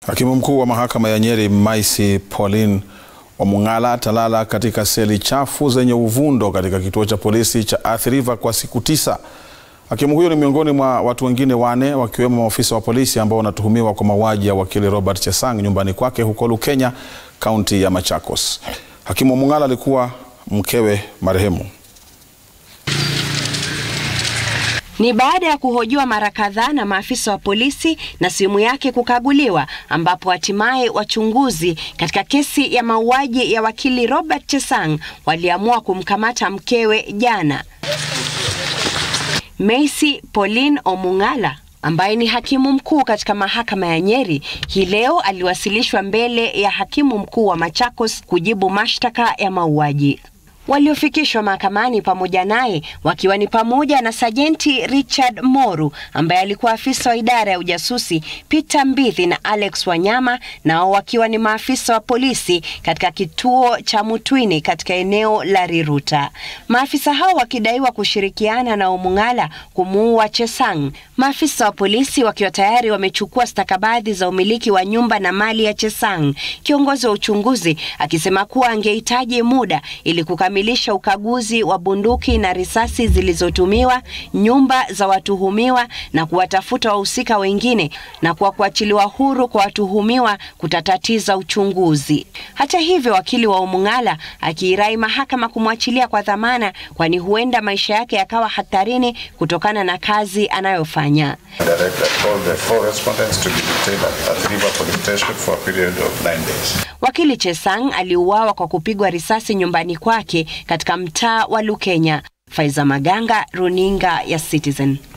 Hakimu mkuu wa mahakama ya Nyeri Maisi Pauline Omung'ala atalala katika seli chafu zenye uvundo katika kituo cha polisi cha Athi River kwa siku tisa. Hakimu huyo ni miongoni mwa watu wengine wane wakiwemo maafisa wa polisi ambao wanatuhumiwa kwa mauaji ya wakili Robert Chesang nyumbani kwake huko Lukenya, kaunti ya Machakos. Hakimu Omung'ala alikuwa mkewe marehemu. Ni baada ya kuhojiwa mara kadhaa na maafisa wa polisi na simu yake kukaguliwa ambapo hatimaye wachunguzi katika kesi ya mauaji ya wakili Robert Chesang waliamua kumkamata mkewe jana. Macy Pauline Omung'ala ambaye ni hakimu mkuu katika mahakama ya Nyeri hii leo aliwasilishwa mbele ya hakimu mkuu wa Machakos kujibu mashtaka ya mauaji. Waliofikishwa mahakamani pamoja naye wakiwa ni pamoja na Sajenti Richard Moru ambaye alikuwa afisa wa idara ya ujasusi, Peter Mbithi na Alex Wanyama, nao wakiwa ni maafisa wa polisi katika kituo cha Mutwini katika eneo la Riruta. Maafisa hao wakidaiwa kushirikiana na Omung'ala kumuua Chesang. Maafisa wa polisi wakiwa tayari wamechukua stakabadhi za umiliki wa nyumba na mali ya Chesang. Kiongozi wa uchunguzi akisema kuwa angehitaji muda ili kukamilisha ukaguzi wa bunduki na risasi zilizotumiwa, nyumba za watuhumiwa na kuwatafuta wahusika wengine, na kwa kuachiliwa huru kwa watuhumiwa kutatatiza uchunguzi. Hata hivyo, wakili wa Omung'ala akiirai mahakama kumwachilia kwa dhamana, kwani huenda maisha yake yakawa hatarini kutokana na kazi anayofanya. Wakili Chesang aliuawa kwa kupigwa risasi nyumbani kwake katika mtaa wa Lukenya. Faiza Maganga, Runinga ya Citizen.